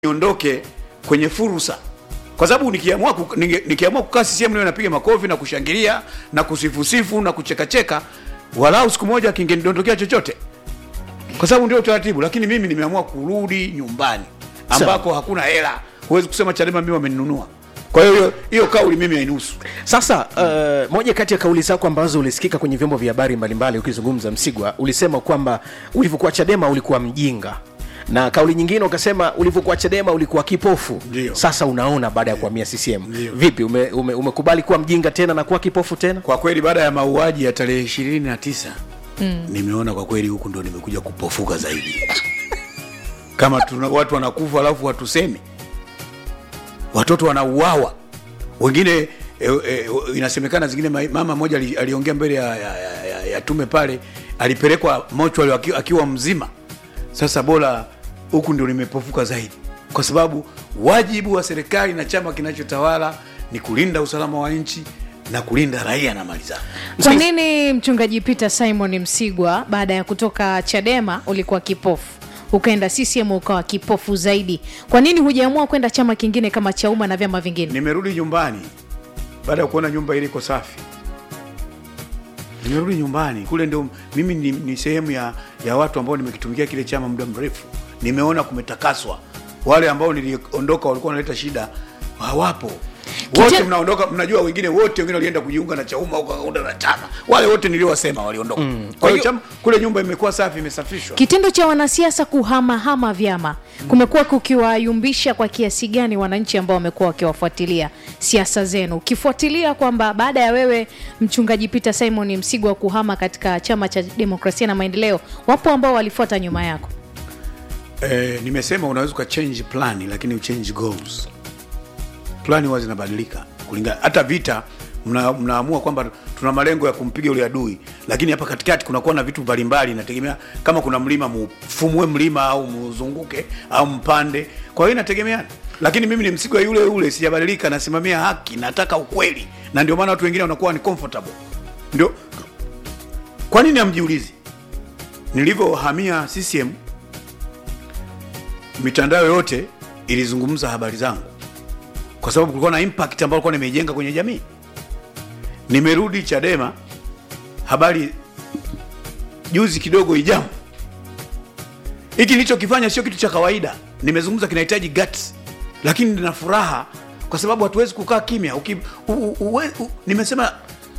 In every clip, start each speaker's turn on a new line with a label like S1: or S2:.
S1: niondoke kwenye fursa, kwa sababu nikiamua ku- ninge- nikiamua kukaa CCM leo napiga makofi na kushangilia na kusifusifu na kuchekacheka, walau siku moja kingenidondokea chochote, kwa sababu ndio utaratibu. Lakini mimi nimeamua kurudi nyumbani ambako hakuna hela, huwezi kusema Chadema mimi wameninunua. Kwa hiyo hiyo- hiyo kauli mimi hainihusu.
S2: Sasa uh, moja kati ya kauli zako ambazo ulisikika kwenye vyombo vya habari mbalimbali ukizungumza Msigwa, ulisema kwamba ulivyokuwa Chadema ulikuwa mjinga, na kauli nyingine ukasema ulivyokuwa Chadema ulikuwa kipofu.
S1: Ndio.
S2: Sasa unaona baada ya kuhamia CCM
S1: Ndio.
S2: vipi, ume, ume, umekubali kuwa mjinga tena na kuwa kipofu tena?
S1: Kwa kweli baada ya mauaji ya tarehe ishirini na tisa nimeona kwa kweli huku ndo nimekuja kupofuka zaidi. Kama tuna, watu wanakufa alafu watusemi, watoto wanauawa wengine e, e, inasemekana zingine ma- mama mmoja ali- aliongea mbele ya, ya, ya, ya, ya tume pale, alipelekwa mochwali akiwa, akiwa mzima. Sasa bora huku ndio nimepofuka zaidi, kwa sababu wajibu wa serikali na chama kinachotawala ni kulinda usalama wa nchi na kulinda raia na mali zao.
S3: Kwa nini mchungaji Peter Simon Msigwa baada ya kutoka Chadema ulikuwa kipofu ukaenda CCM ukawa kipofu zaidi? Kwa nini hujaamua kwenda chama kingine kama Chauma na vyama vingine?
S1: Nimerudi nyumbani baada ya kuona nyumba ile iko safi. Nimerudi nyumbani kule, ndio mimi ni, ni sehemu ya, ya watu ambao nimekitumikia kile chama muda mrefu. Nimeona kumetakaswa. Wale ambao niliondoka walikuwa wanaleta shida hawapo wote,
S3: Kite-
S1: mnaondoka. Mnajua wengine wote wengine walienda kujiunga na Chauma au kaunda na chama, wale wote niliowasema waliondoka. Kwa hiyo chama kule, nyumba imekuwa safi, imesafishwa.
S3: Kitendo cha wanasiasa kuhamahama vyama kumekuwa kukiwayumbisha kwa kiasi gani wananchi ambao wamekuwa wakiwafuatilia siasa zenu, ukifuatilia kwamba baada ya wewe mchungaji Peter Simon Msigwa kuhama katika chama cha demokrasia na maendeleo, wapo ambao walifuata nyuma yako.
S1: Eh, nimesema unaweza uka change plan lakini uchange goals. Plani huwa zinabadilika kulingana, hata vita mna, mnaamua kwamba tuna malengo ya kumpiga yule adui, lakini hapa katikati kunakuwa na vitu mbalimbali, inategemea kama kuna mlima mufumue mlima au muzunguke au mpande. Kwa hiyo inategemeana, lakini mimi ni Msigwa yule yule, sijabadilika, nasimamia haki, nataka ukweli, na ndio maana watu wengine wanakuwa ni comfortable. Ndio kwa nini hamjiulizi, nilivyohamia CCM mitandao yote ilizungumza habari zangu kwa sababu kulikuwa na impact ambayo nilikuwa nimeijenga kwenye jamii. Nimerudi Chadema, habari juzi kidogo ijamu. Hiki nilichokifanya sio kitu cha kawaida, nimezungumza, kinahitaji guts, lakini nina furaha kwa sababu hatuwezi kukaa kimya. Uki, u, u, uwe- u, nimesema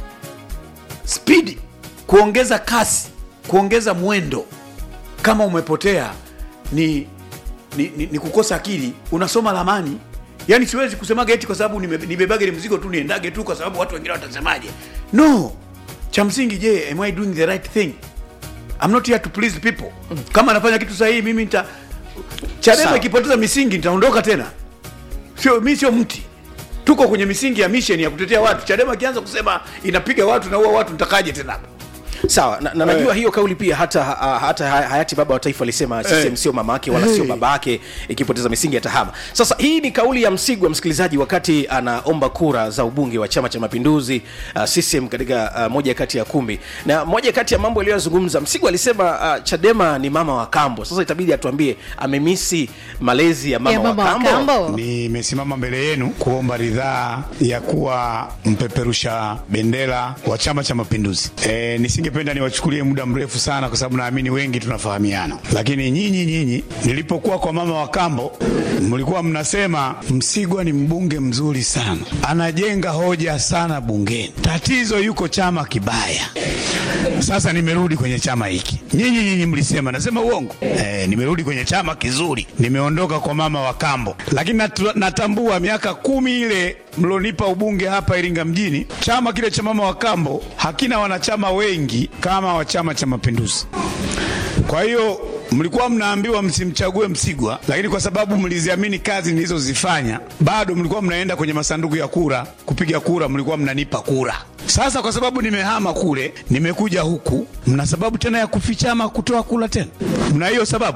S1: speed, kuongeza kasi, kuongeza mwendo. Kama umepotea ni ni, ni, ni kukosa akili. Unasoma ramani, yani siwezi kusemaga eti kwa sababu nime- nibebage ile mzigo tu niendage tu kwa sababu watu wengine watasemaje. No, cha msingi, je, am I doing the right thing? I'm not here to please people. Kama nafanya kitu sahihi, mimi nita Chadema
S2: Sawa.
S1: ikipoteza misingi nitaondoka tena. Sio mimi, sio mti. Tuko kwenye misingi ya mission ya kutetea watu. Chadema ikianza kusema inapiga watu na ua watu, nitakaje tena hapo?
S2: Sawa na, na najua hiyo kauli pia hata, ha- hata ha- hayati baba wa taifa alisema CCM sio mama yake wala sio
S1: Eh.
S2: baba yake, ikipoteza misingi atahama. Sasa hii ni kauli ya Msigwa, msikilizaji, wakati anaomba kura za ubunge wa Chama cha Mapinduzi uh, CCM katika uh, moja kati ya kumbi, na moja kati ya mambo aliyozungumza Msigwa alisema uh, Chadema ni mama wa kambo. Sasa itabidi atuambie amemisi malezi ya mama,
S3: ya mama wa Kambo.
S4: Nimesimama mbele yenu kuomba ridhaa ya kuwa mpeperusha bendera wa Chama cha Mapinduzi. E, nisingependa niwachukulie muda mrefu sana, kwa sababu naamini wengi tunafahamiana, lakini nyinyi nyinyi, nilipokuwa kwa mama wa kambo, mlikuwa mnasema Msigwa ni mbunge mzuri sana, anajenga hoja sana bungeni, tatizo yuko chama kibaya. Sasa nimerudi kwenye chama hiki. Nyinyi nyinyi mlisema, nasema uongo? Eh, nimerudi kwenye chama kizuri, nimeondoka kwa mama wa kambo, lakini natu- natambua miaka kumi ile mlonipa ubunge hapa Iringa mjini, chama kile cha mama wa kambo hakina wanachama wengi kama wa Chama cha Mapinduzi. Kwa hiyo mlikuwa mnaambiwa msimchague Msigwa, lakini kwa sababu mliziamini kazi nilizozifanya, bado mlikuwa mnaenda kwenye masanduku ya kura kupiga kura, mlikuwa mnanipa kura. Sasa kwa sababu nimehama kule, nimekuja huku, mna sababu tena ya kufichama kutoa kura tena? Mna hiyo sababu?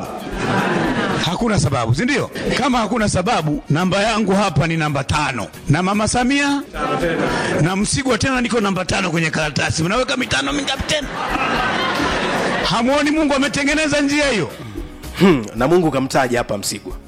S4: Hakuna sababu, si ndio? Kama hakuna sababu, namba yangu hapa ni namba tano na mama Samia na Msigwa tena niko namba tano kwenye karatasi. Mnaweka mitano mingapi tena? Hamwoni Mungu ametengeneza njia hiyo?
S2: hmm, na Mungu kamtaja hapa Msigwa